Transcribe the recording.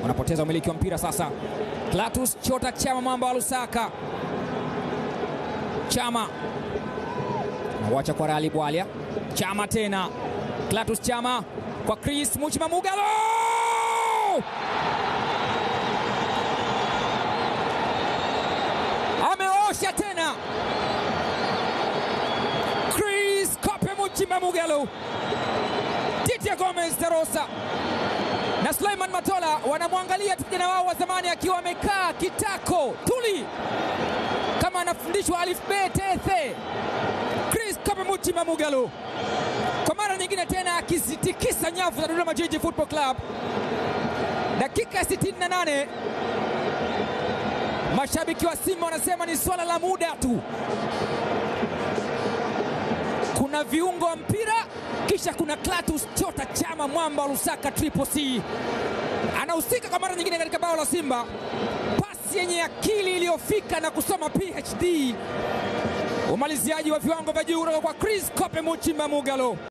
wanapoteza umiliki wa mpira sasa. Clatous Chota Chama mwamba wa Lusaka. Chama nauacha kwa Rali Bwalia. Chama tena, Clatous Chama kwa Chris Muchima Mugalo, ameosha tena. Chris Kope Muchima Mugalo, Titia Gomez Tarosa na Suleiman Matola wanamwangalia tu kijana wao wa zamani akiwa amekaa kitako tuli kama anafundishwa alifbe tethe. Chris Kope Muchima Mugalo kwa mara nyingine tena akizitikisa nyavu za Dodoma Jiji Football Club. Dakika ya 68, mashabiki wa Simba wanasema ni swala la muda tu. Kuna viungo wa mpira, kisha kuna Clatous Chota Chama mwamba wa Lusaka Triple C anahusika kwa mara nyingine katika bao la Simba, pasi yenye akili iliyofika na kusoma PhD, umaliziaji wa viwango vya juu kutoka kwa Chris Kope Muchimba Mugalo.